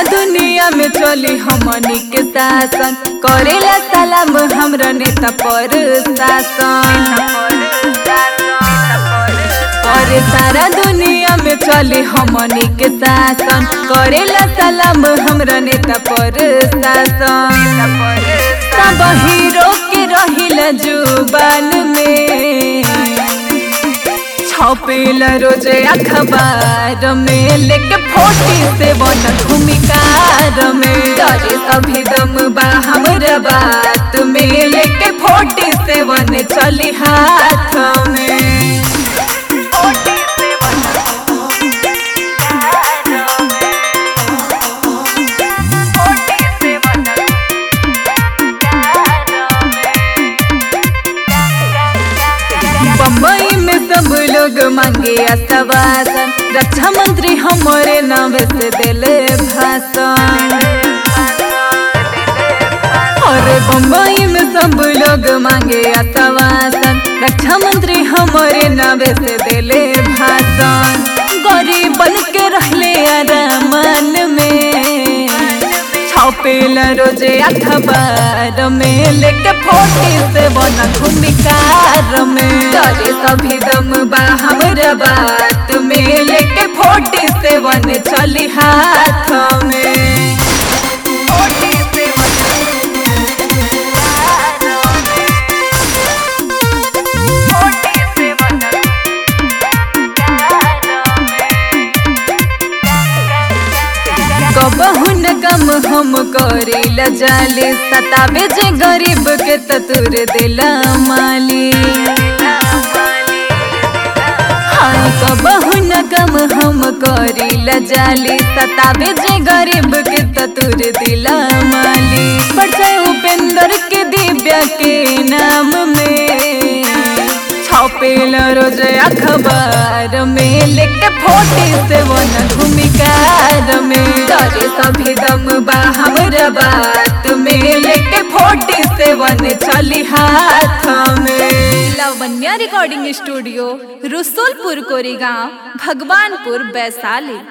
सारा दुनिया में चली हमनी के शासन करेला सलाम हमरा नेता पर शासन और सारा दुनिया में चले हमनी के शासन करेला सलाम हमरा नेता पर शासन सब हीरो के रहिला जुबान में छपेला रोज अखबार में लेके फोटी से बन भूमिकार में डरे सभी दम बा हमरा बात में लेके फोटी से बन चली हाथ में बम्बई में सब लोग मांगे आशावासन रक्षा मंत्री हमारे नाम से दिले भाषण और बम्बई में सब लोग मांगे आशावासन रक्षा मंत्री हमारे नाम से दिले भाषण गरीब बन के रहले आरामन में छपेला रोजे अखबार में लेके फोटी से बना भूमिकार में डरे सभी दम बा हमरा बात में लेके फोटी से बन चली हाथ में कबहू न कम हम करेला जाले सतावे जे गरीब के ततुर दिला माली हाँ कबहू न कम हम करेला जाले सतावे जे गरीब के ततुर दिला माली परिचय उपेंद्र के दिव्या के नाम में छपेला रोज अखबार में लेके फोटी से वन भूमिकार में डरे सभी दम बा हमरा बात में लेके फोटी से वन चली हाथ में लावण्या रिकॉर्डिंग स्टूडियो रसुलपुर कोरेगांव भगवानपुर वैशाली